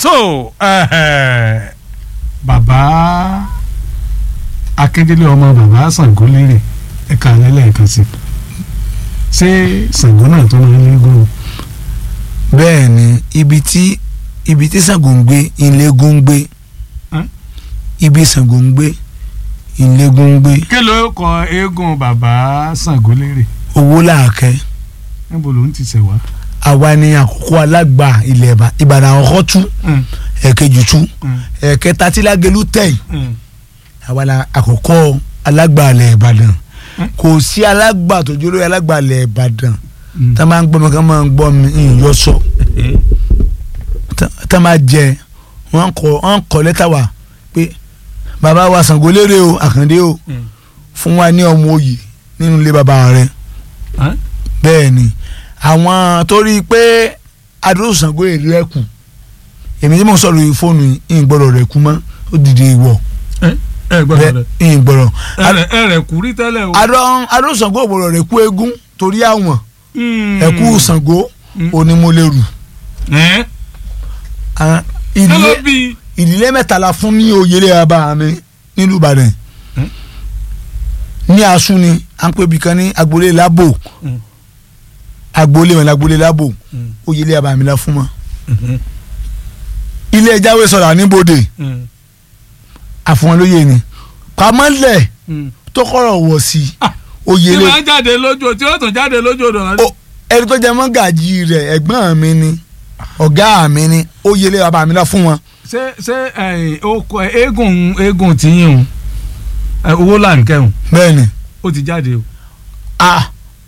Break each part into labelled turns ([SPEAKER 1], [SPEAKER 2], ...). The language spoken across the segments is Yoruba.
[SPEAKER 1] so eh, bàbá akíndélé ọmọ bàbá Ṣàngó lérè ẹ̀ka lẹ́lẹ́ẹ̀kan sí ṣé Ṣàngó náà tó máa ń léegun
[SPEAKER 2] bẹ́ẹ̀ ni ibi tí ibi tí Ṣàngó ń gbé ìlẹ́gùn ń gbé
[SPEAKER 1] Ẹ́n?
[SPEAKER 2] ibi Ṣàngó ń gbé ìlẹ́gùn ń gbé
[SPEAKER 1] kí ló kọ eégún bàbá Ṣàngó lérè
[SPEAKER 2] owó làákẹ́
[SPEAKER 1] níbo ló ń ti ṣẹ̀ wá.
[SPEAKER 2] àwa ni àkókò alágbà ilẹ̀ Ìbà- Ìbàdàn àkọ́kọ́ tú
[SPEAKER 1] Mm,
[SPEAKER 2] ẹ̀kejì tú
[SPEAKER 1] mm,
[SPEAKER 2] ẹ̀kẹta tí Lágelú tẹ̀
[SPEAKER 1] mm.
[SPEAKER 2] àwa la àkọ́kọ́ alágbà ilẹ̀ Ìbàdàn
[SPEAKER 1] Ẹ́n?
[SPEAKER 2] kò sí alágbà tó jóló alágbà ilẹ̀ Ìbàdàn
[SPEAKER 1] Mm.
[SPEAKER 2] tá a máa ń gbọ́ mi ká máa ń gbọ́ mi ìyọ sọ
[SPEAKER 1] Eh,
[SPEAKER 2] tá tá a máa jẹ wọ́n kọ wọ́n kọ lẹ́tà wa pé bàbá wa Ṣàngó lérè o Àkàndé o
[SPEAKER 1] mm.
[SPEAKER 2] fún wa ní ọmọ òye nínú ilé bàbá rẹ
[SPEAKER 1] Ẹ́n?
[SPEAKER 2] bẹ́ẹ̀ ni àwọn tó rí i pé adúró Ṣàngó èrè ẹ̀ kù èmi tí mo sọ̀rọ̀ yìí fóònù yìí ń gbọ́dọ̀ rẹ̀ kú mọ́ ó dìde ìwọ̀
[SPEAKER 1] ẹ gbọ́dọ̀ rẹ
[SPEAKER 2] bẹ́ẹ̀ ń gbọ́dọ̀
[SPEAKER 1] ẹ ẹ rẹ kú rí tẹ́lẹ̀ o.
[SPEAKER 2] adúró Ṣàngó ò gbọ́dọ̀ rẹ̀ kú eégún torí àwọn
[SPEAKER 1] Mm.
[SPEAKER 2] ẹ̀kú Ṣàngó
[SPEAKER 1] Mm.
[SPEAKER 2] onímọ̀lẹ́rù
[SPEAKER 1] Ẹ́n?
[SPEAKER 2] àwọn
[SPEAKER 1] kí ló
[SPEAKER 2] ìdílé
[SPEAKER 1] bí.
[SPEAKER 2] ìdílé mẹ́ta la fún ní oyèlé bàbá mi nílùú Ìbàdàn
[SPEAKER 1] Hmm?
[SPEAKER 2] ní asun ni à ń pè bìkan ní agboolé lábò
[SPEAKER 1] Mm.
[SPEAKER 2] agboolé wọn lágboolé lábò
[SPEAKER 1] Mm.
[SPEAKER 2] oyèlé bàbá mi la fún wọn
[SPEAKER 1] Mhm.
[SPEAKER 2] ilé ẹjáwé sọ̀rọ̀ àníbodè
[SPEAKER 1] Mm.
[SPEAKER 2] àfọwọ́nlóye ni pamọ́lẹ̀
[SPEAKER 1] Mm.
[SPEAKER 2] tó kọ̀rọ̀ wọ̀ sí
[SPEAKER 1] Ah, tí
[SPEAKER 2] oyèlé
[SPEAKER 1] wọ́n jáde lójú tí wọ́n tún jáde lójú odò wọn.
[SPEAKER 2] o- ẹni tó jẹ mọ́ gàjí rẹ̀ ẹ̀gbọ́n mi ni ọ̀gá mi ni oyèlé bàbá mi la fún wọn
[SPEAKER 1] ṣé ṣé ẹ̀yìn oko eégún eégún tí yín o ẹ, owó là ń kẹ́hùn
[SPEAKER 2] bẹ́ẹ̀ ni
[SPEAKER 1] ó ti jáde o
[SPEAKER 2] ah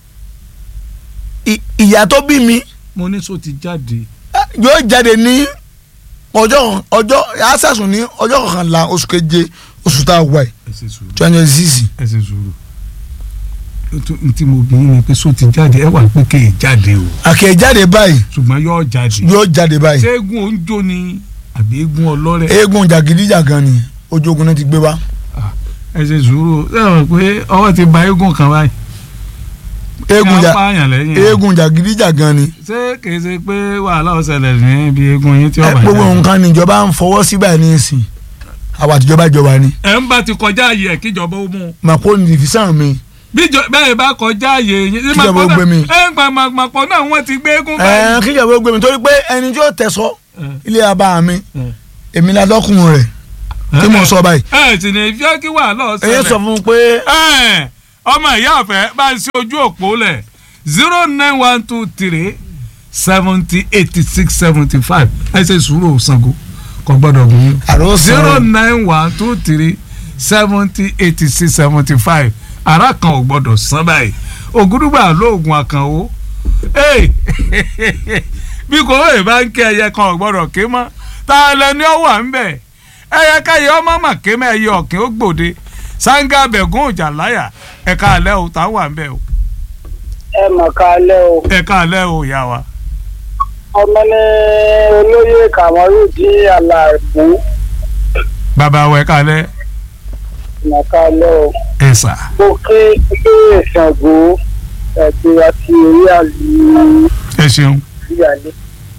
[SPEAKER 2] I- ìyá tó bí mi
[SPEAKER 1] mo ní so ti jáde.
[SPEAKER 2] yóò jáde ní ọjọ́ ọjọ́ àṣàṣùn ní ọjọ́ kọkànlá oṣù keje oṣù tá a wà yìí
[SPEAKER 1] ẹ ṣe sùúrù
[SPEAKER 2] twenty six
[SPEAKER 1] ẹ ṣe sùúrù n tí mo bí yín ni pé so ti jáde ẹ wà pé kéè jáde o
[SPEAKER 2] àkè jáde báyìí
[SPEAKER 1] ṣùgbọ́n yóò jáde.
[SPEAKER 2] yóò jáde báyìí
[SPEAKER 1] ṣé eégún oúnjó ni àbí eégún ọlọ́rẹ̀.
[SPEAKER 2] eégún jàgídíjàgan ni ojú ogun náà ti gbé wá
[SPEAKER 1] ẹ ṣe sùúrù ṣé ẹ mọ̀ pé ọwọ́ ti ba eégún kan báyìí.
[SPEAKER 2] eégún
[SPEAKER 1] Kí
[SPEAKER 2] jà
[SPEAKER 1] wọ́n pààyàn lẹ́yìn.
[SPEAKER 2] eégún jàgídíjàgan ni
[SPEAKER 1] ṣé kìí ṣe pé wàhálà ó ṣẹlẹ̀ ní ibi eégún yín tí
[SPEAKER 2] ẹ
[SPEAKER 1] ó bá
[SPEAKER 2] gbogbo
[SPEAKER 1] jáde.
[SPEAKER 2] nǹkan níjọba ń fọwọ́ sí báyìí ní ìsìn àwọn àtijọba jọba ni
[SPEAKER 1] ẹ ń bá ti kọjá ààyè ẹ̀ kíjọba ó mú un.
[SPEAKER 2] màkó ní ìfisàn mi
[SPEAKER 1] bíjọ bẹ́ẹ̀ bá kọjá ààyè yín.
[SPEAKER 2] Kíjọba ó gbé mi.
[SPEAKER 1] ẹ ń pa màpọ̀ náà wọ́n ti gbé eégún
[SPEAKER 2] ẹ
[SPEAKER 1] báyìí.
[SPEAKER 2] kíjọba ó gbé mi torí pé ẹni tí ó tẹ̀sọ́
[SPEAKER 1] ẹ,
[SPEAKER 2] ilé abá mi
[SPEAKER 1] ẹ.
[SPEAKER 2] èmi la lọ́kùnrin rẹ̀ tí mo sọ báyìí
[SPEAKER 1] ẹ sì ní fẹ́ kí wàhálà ó
[SPEAKER 2] ẹ̀yẹ
[SPEAKER 1] ṣẹlẹ̀.
[SPEAKER 2] sọ fún un pé
[SPEAKER 1] Ẹ, ọmọ ìyá ọ̀fẹ́ bá ń ṣe ojú òpó lẹ̀ zero nine one two three seventy eighty six seventy five ẹ ṣe sùúrù Ṣàngó kò gbọ́dọ̀ gùn yín.
[SPEAKER 2] àrò
[SPEAKER 1] zero
[SPEAKER 2] sọ̀rọ̀
[SPEAKER 1] nine one two three seventy eighty six seventy five ara kan ò gbọ́dọ̀ san báyìí ògúdùgbà lóògùn àkànwó Hey! bí kò wéè bá ń ké ẹyẹ kan ò gbọ́dọ̀ ké mọ́ ta lẹni ọ wà ń bẹ̀ ẹyẹ káyẹ ọmọ mà ké mọ́ ẹyẹ ọ̀kìn ó gbòde sanga bẹ̀gún ọjà láyà ẹ̀ka alẹ́ o tá wà ń bẹ̀ o
[SPEAKER 3] ẹ mọ̀ ká lẹ́ o
[SPEAKER 1] ẹ̀ka alẹ́ o ìyá wa
[SPEAKER 3] ọmọ ní olóyè kàmọ́rù di àlàbù
[SPEAKER 1] bàbá wa ẹ̀ka alẹ́
[SPEAKER 3] mọ̀ ká lẹ́ o
[SPEAKER 1] ẹ̀sà
[SPEAKER 3] mo kí ilé Ṣàngó àti àti orí àlù
[SPEAKER 1] ẹ ṣeun
[SPEAKER 3] ìyàlẹ́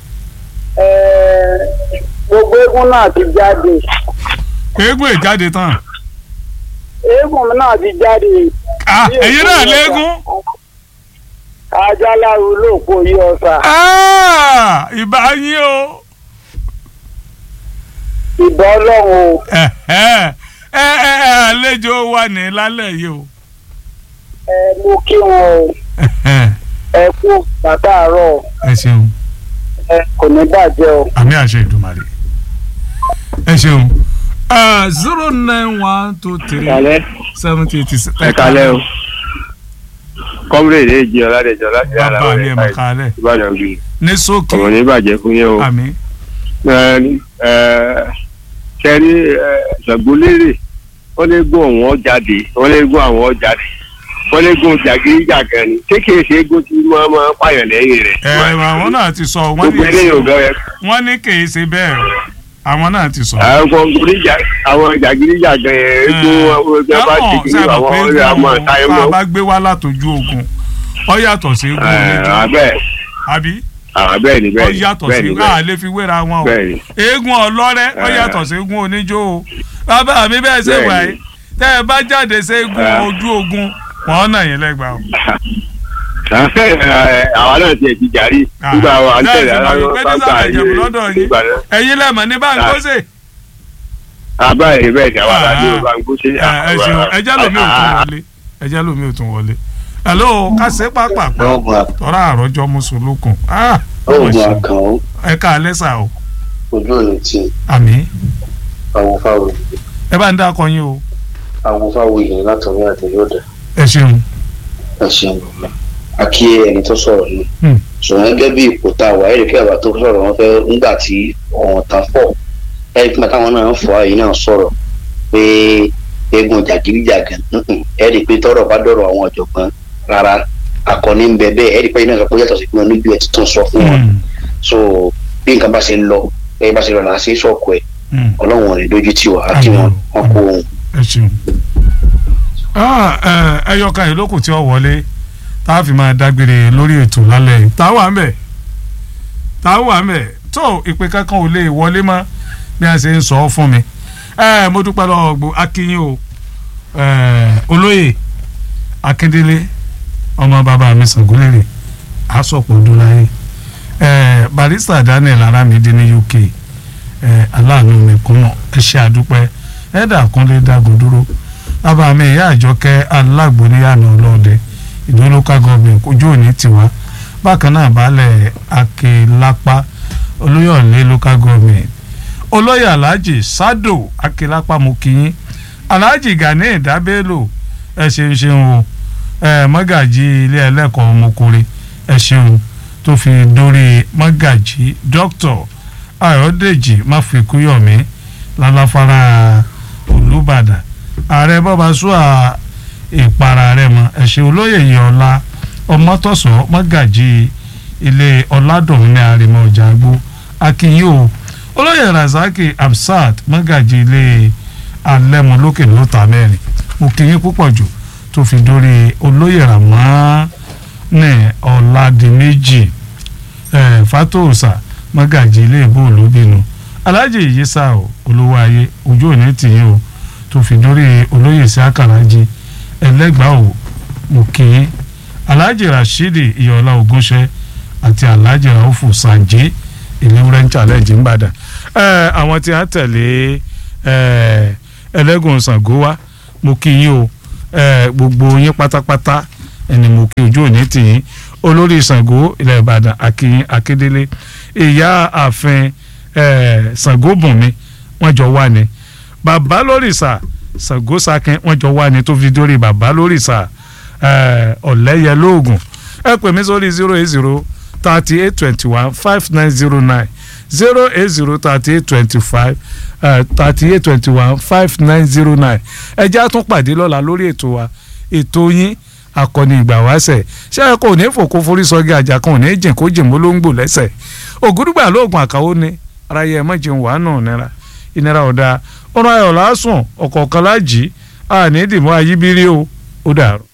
[SPEAKER 3] gbogbo eégún náà ti jáde
[SPEAKER 1] eégún ìjáde tán
[SPEAKER 3] eégún náà ti jáde
[SPEAKER 1] ah ẹ̀yin náà léégún.
[SPEAKER 3] ajáláru lóòpó yí ọ̀sà
[SPEAKER 1] Ah, ìbá yín o
[SPEAKER 3] ìbọn ọlọ́run o
[SPEAKER 1] ẹ ẹ ẹ ẹ àlejò wa ní lálẹ́ yìí o
[SPEAKER 3] ẹ mú kí wọn o
[SPEAKER 1] ẹ
[SPEAKER 3] ẹ kú bàtà àárọ̀
[SPEAKER 1] ẹ ṣeun
[SPEAKER 3] ẹ kò ní bàjẹ́ o.
[SPEAKER 1] àmì àṣẹ ìdùmarè ẹ ṣeun zero nine one two three
[SPEAKER 4] Kalẹ́
[SPEAKER 1] seventy eighty six.
[SPEAKER 4] ẹ kalẹ́ o. Kọ́múrèdè èjì ọ̀làdẹ̀jọ́ láti ara
[SPEAKER 1] bàbá mi
[SPEAKER 4] rẹ̀
[SPEAKER 1] ẹ̀ mọ̀ kálẹ̀
[SPEAKER 4] Ìbàdàn gbé.
[SPEAKER 1] ní sókè
[SPEAKER 4] Ọ̀rọ̀ ní bàjẹ́ fún yín o.
[SPEAKER 1] àmì
[SPEAKER 4] Kẹ́rí ṣàgbólérè wọ́n lé gún àwọn jáde wọ́n lé gún àwọn jáde wọ́n lé gún jàgídíjàgan ni ṣé kìí ṣe égún tí wọ́n máa ń pààyàn lẹ́yìn rẹ̀.
[SPEAKER 1] ẹ àwọn náà ti sọ wọ́n
[SPEAKER 4] Gbogbo
[SPEAKER 1] ní
[SPEAKER 4] eléyìí ò bẹ̀rẹ̀
[SPEAKER 1] wọ́n ní kì í ṣe bẹ́ẹ̀ o àwọn náà ti sọ.
[SPEAKER 4] àwọn oníjà àwọn jàgídíjàgan yẹn égún ọgbẹ́ bá ti kiri
[SPEAKER 1] sábà
[SPEAKER 4] àwọn
[SPEAKER 1] pé
[SPEAKER 4] ọ̀rẹ́ àmọ́
[SPEAKER 1] eégún
[SPEAKER 4] táyé
[SPEAKER 1] tá a
[SPEAKER 4] mọ́.
[SPEAKER 1] bá gbé wá látọjú ogun ọ yàtọ̀ sí eégún oníjó
[SPEAKER 4] Abẹ́
[SPEAKER 1] àbí
[SPEAKER 4] Ah, bẹ́ẹ̀ ni
[SPEAKER 1] ó
[SPEAKER 4] bẹ́ẹ̀ ni
[SPEAKER 1] yàtọ̀
[SPEAKER 4] bẹ́ẹ̀
[SPEAKER 1] sí
[SPEAKER 4] ni
[SPEAKER 1] a
[SPEAKER 4] bẹ́ẹ̀
[SPEAKER 1] lè fi wéra wọn o
[SPEAKER 4] bẹ́ẹ̀ ni.
[SPEAKER 1] eégún ọlọ́rẹ́ ó
[SPEAKER 4] Eh.
[SPEAKER 1] yàtọ̀ sí eégún oníjó o bàbá mi bẹ́ẹ̀ ṣe
[SPEAKER 4] Bẹ́ẹ̀
[SPEAKER 1] wà
[SPEAKER 4] ni.
[SPEAKER 1] yìí tẹ́ ẹ bá jáde sí eégún
[SPEAKER 4] Eh.
[SPEAKER 1] ojú ogun wọn nà yín lẹ́gbàá o.
[SPEAKER 4] àwa náà tiẹ̀ ti jàrí nígbà wa ń tẹ̀lé
[SPEAKER 1] Láìsí
[SPEAKER 4] aláwọ̀
[SPEAKER 1] mọ̀ pé ní sàlẹ̀ Ìjẹ̀bú lọ́dọ̀ yín ẹ̀yin lẹ́mọ̀ ní báńkóṣe.
[SPEAKER 4] àbáyé bẹ́ẹ̀ ni àwọn aláàbí ló bá ń gbóṣe.
[SPEAKER 1] ẹ ṣeun ẹjẹ́ lómi ò tún wọlé ẹjẹ́ lómi ò tún wọlé. hello kásẹ̀ pápá
[SPEAKER 5] lọ́gùn
[SPEAKER 1] tọ́ra àròjọ mùsùlùkùn
[SPEAKER 5] lọ́gùn àkàn
[SPEAKER 1] ẹ ká alẹ́ sà o
[SPEAKER 5] ojú òní tí
[SPEAKER 1] àmì
[SPEAKER 5] awòfáwò
[SPEAKER 1] ẹ bá ń dákọ yín o
[SPEAKER 5] awòfáwò yìí látọ̀rí àtẹ̀yọ́dà
[SPEAKER 1] ẹ ṣeun.
[SPEAKER 5] ẹ ṣeun bàbá àkí ẹni tó sọ̀rọ̀ yìí
[SPEAKER 1] Hmm.
[SPEAKER 5] ṣùgbọ́n gẹ́gẹ́ bí ipò tá a wà ẹ̀rí kí àbá tó sọ̀rọ̀ wọn fẹ́ ńgbà tí ọ̀hún ta fọ̀ ẹ̀rí kí táwọn náà ń fọ àyè náà sọ̀rọ̀ pé eégún jàgídíjàgàn ǹǹ, ẹ̀rí pé tọ́rọ̀ bá dọ̀rọ̀ àwọn ọ̀jọ̀gbọ́n rárá akọni ń bẹ bẹ́ẹ̀ ẹ̀rí pé iná sọ pé yàtọ̀ sí pé wọn níbi ẹ̀ tuntun sọ fún wọn
[SPEAKER 1] Hmm.
[SPEAKER 5] so bí nǹkan bá ṣe ń lọ ẹ bá ṣe lọ làá ṣe é sọ̀kọ̀ ẹ̀
[SPEAKER 1] Hmm.
[SPEAKER 5] ọlọ́run ò ní dójú tì wá àti wọn wọn kó ohun
[SPEAKER 1] ẹ ṣeun. ẹyọkan yìí lókùn tí ó wọlé tá a fi máa dágbére lórí ètò lálẹ́ yìí tá a wà ń bẹ̀ tá a wà ń bẹ̀ tó ìpè kankan ò lè wọlé mọ́ bí a ṣe ń sọ ọ́ fún mi. ẹ mo dúpẹ́ lọ́wọ́ gbogbo akínyìn o ẹ, olóyè akíndélé ọmọ bàbá mi sàngólérè asọ̀pọ̀ ọdúnláyé ẹ, barista daniel aramide ní uk ẹ, aláàánú mẹ̀kúnnà ẹ ṣe àdúpẹ́ ẹ̀dà kúnlé dágun dúró bàbá mi ìyá àjọkẹ́ alágbóníyànà ọlọ́ọ̀dẹ ìlú local government ojú òní tiwa bákan náà baálẹ̀ akélapá olóyọ̀lé local government olóyè alhaji sado akélapá mo kíyín alhaji gani ìdábẹ́lò ẹ ṣeun ṣeun o ẹ mọ́gàjì ilé ẹlẹ́kọ̀ọ́ ọmọkùnrin ẹ ṣeun tó fi dórí mọ́gàjì dókítọ̀ ayọ̀dèjì máfikúyọ̀mí lálàfàrà olùbàdàn ààrẹ bọ́ba sùà ìpara rẹ̀ mọ́ ẹ̀ṣẹ̀ olóyè yọ̀ọ́lá ọmọtọ̀sọ́ mọ́gàjì ilé ọ̀làdùn ní àrèmọ ọjà àgbo akínyìn o olóyè razaki absat mọ́gàjì ilé alẹ́mọlókè lóta mẹ́rin mo kí yín púpọ̀ jù tó fi dórí olóyè ramọ́ ní ọ̀làdìmẹ́jì ẹ̀ fatosa mọ́gàjì ilé ìbò olóbìnú alájì ìyísà o olówó ayé ojú òní tìyín o tó fi dórí olóyè sí àkàràjì ẹlẹ́gbàá o mo kí yín alhaji rashidi iyọ̀lá ogunṣẹ́ àti alhaji raufu sanje ìléwúrẹ́ ń challenge ń bàdàn ẹ àwọn tí a tẹ̀lé ẹ ẹlẹ́gùn ṣàngó wa mo kí yín o ẹ gbogbo yín pátápátá ẹni mo kí ojú òní tì yín olórí ṣàngó ilẹ̀ ìbàdàn akínyín akíndélé ìyá ààfin ẹ ṣàngó bùnmi wọ́n jọ wà ní bàbá lórìṣà ṣàngó sakin wọ́n jọ wà ní tó fi dórí bàbá lórìṣà ọ̀lẹ́yẹ lóògùn ẹ pè mí sórí zero eight zero thirty eight twenty one five nine zero nine zero eight zero thirty eight twenty five thirty eight twenty one five nine zero nine ẹ jẹ́ àtún pàdé lọ́la lórí ètò wa ètò yín akọni ìgbà wáṣẹ̀ ṣé ẹ kò ní fòkó forí sọgí àjà kan ò ní jìn kó jìn mọ́ ló ń gbò lẹ́sẹ̀ ògúdùgbà lóògùn àkàwọ́ ni ara yẹ ẹ má jẹun wàánù nira ìnira ọ̀dà ọ̀rọ̀ ayọ̀ lásùn ọ̀kọ̀ọ̀kan lájì àní ìdìmọ́ ayíbírí o ó dàrú.